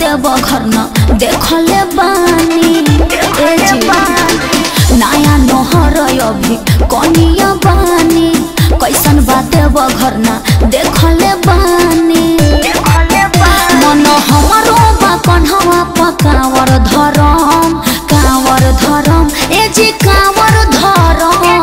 देव घर न देखले बानी ए जी नया नोहर अभी कनिया बानी कैसन बा देव घर न देखले बानी मन हमारो बा कन्हवा पकावर धरम कावर धरम ए जी कावर धरम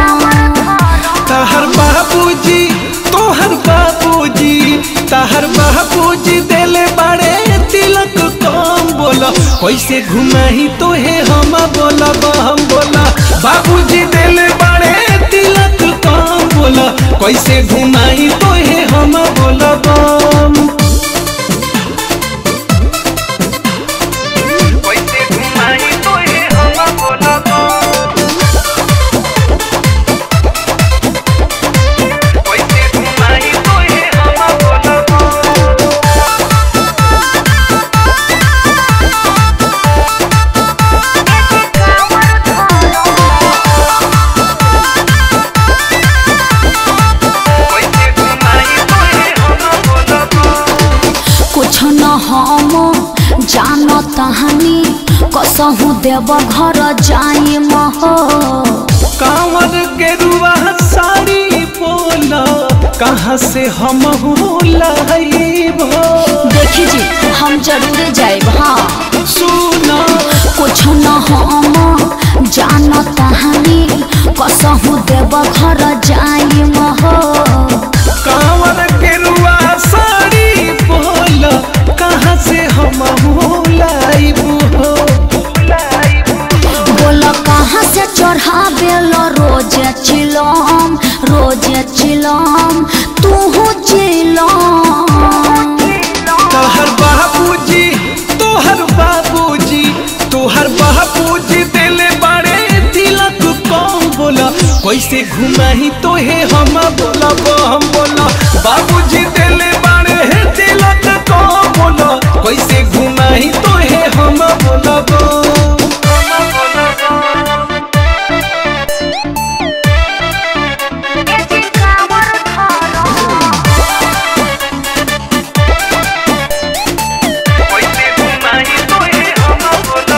तहर बाबूजी तोहर बाबूजी तहर बाबूजी देले बड़े तिलक कम बोला कैसे घुमाही तोहे हम बोला हम बोला बाबूजी देले बड़े तिलक कम बोला कैसे घुमाही तोहे हम बोला बम कैसे घुमाही तोहे हम बोला बम कैसे घुमाही तोहे हम बोला बम कैसे घुमाही तोहे हम बोला बम कुछ न हम जान तहानी कसहु देव घर जाई हो कांवर के रुआ साड़ी बोला कहाँ से हम हो लाइब हो देखी जी हम जरूर जाइब हाँ सुना कुछ न हम जान तहानी कसहु देव घर जाई हो कांवर के रुआ साड़ी बोला कहाँ से हम हो लाइब हो बोल कहाँ से चढ़ावे लो रोज चिलम रोज चिलम तू चिलम तोहर बाबूजी तोहर बाबूजी तोहर बाबूजी दिले बड़े तिलक कम बोला कैसे घुमाही तोहे हम बोला हम बोला बाबूजी दिले बड़े तिलक कम बोला कैसे घुमाही तोहे हम बोला कैसे घुमाही तोहे हम बोला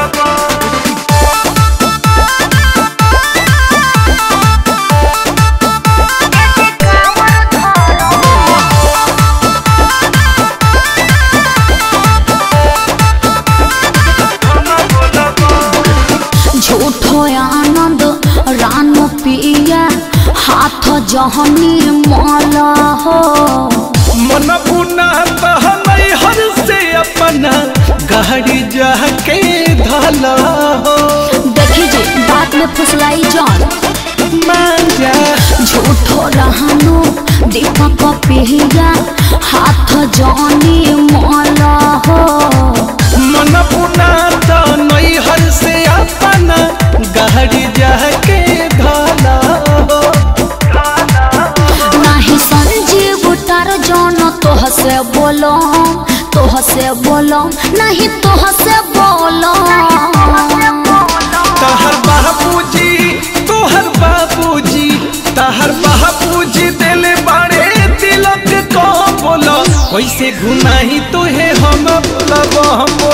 झूठो आनंद रानो पिया हाथ जहनी माला हो मन पुना बहनई हर से अपना गाड़ी जाके धला हो देखी जी बात में फुसलाई जान मान जा झूठो रहनो दीपक पिया हाथ जहनी माला हो मन पुना तो नई हर से अपना गाड़ी जाके धला हो नाही संजीव टार जन तोह से बोलो तोह से बोलो नहीं तोह से बोलो तहर बाबूजी तोहर बाबूजी तहर बाबूजी दिले बड़े तिलक को बोला कैसे घुमाही तोहे हम बोला हम